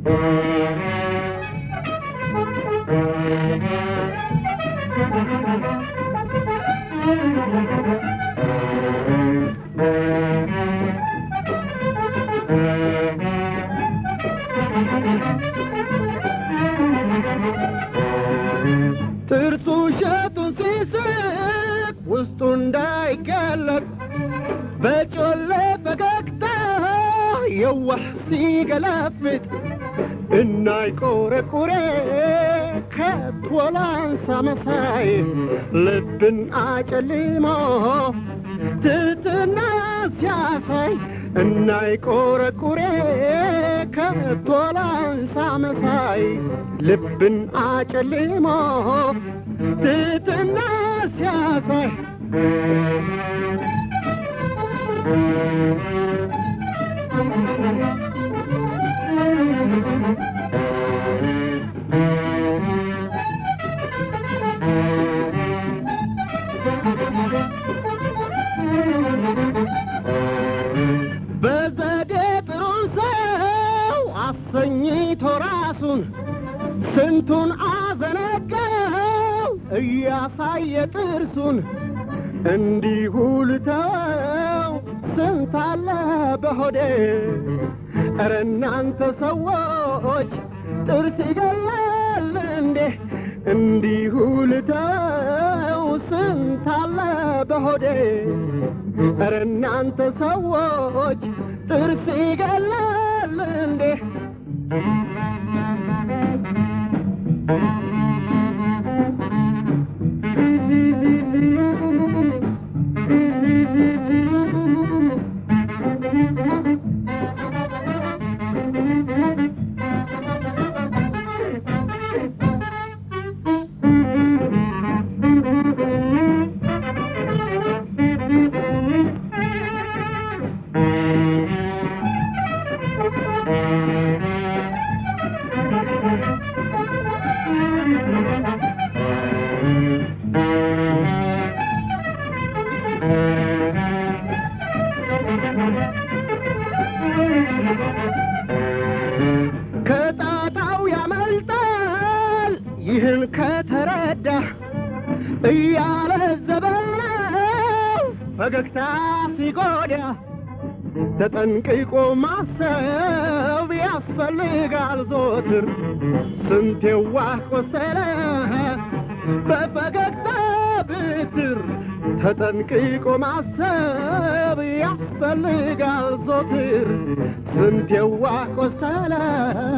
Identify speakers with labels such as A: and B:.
A: ጥርሱ ሸቱን ሲስቅ ውስጡ እንዳይገለጥ በጮሌ ፈገግታ የዋህ ሲገለፍጥ እናይ ቆረቁሬ ከቶላንሳ መሳይ ልብን አጨልሞ ትትና ሲያሳይ እናይ ቆረቁሬ ከቶላንሳ መሳይ ልብን አጨልሞ ትትና ሲያሳይ በዘዴ ጥሩ ሰው አሰኝቶ ራሱን ስንቱን አዘነጋው እያሳየ ጥርሱን እንዲሁ ልተው ስንት አለ በሆዴ ኧረ እናንተ ሰዎች ጥርስ ይገላል እንዴ እንዲሁ ልተው ስንት አለ በሆዴ ኧረ እናንተ ሰዎች ጥርስ ይገላል እንዴ ከጣጣው ያመልጣል ይህን ከተረዳ እያለ ዘበነው ፈገግታ ሲጎዳ ተጠንቅቆ ማሰብ ያስፈልጋል ዞትር ስንት የዋህ ቆሰለ በፈገግታ ብትር ተጠንቅቆ ማሰብ ያስፈልጋል ዞትር ስንት የዋህ ቆሰለ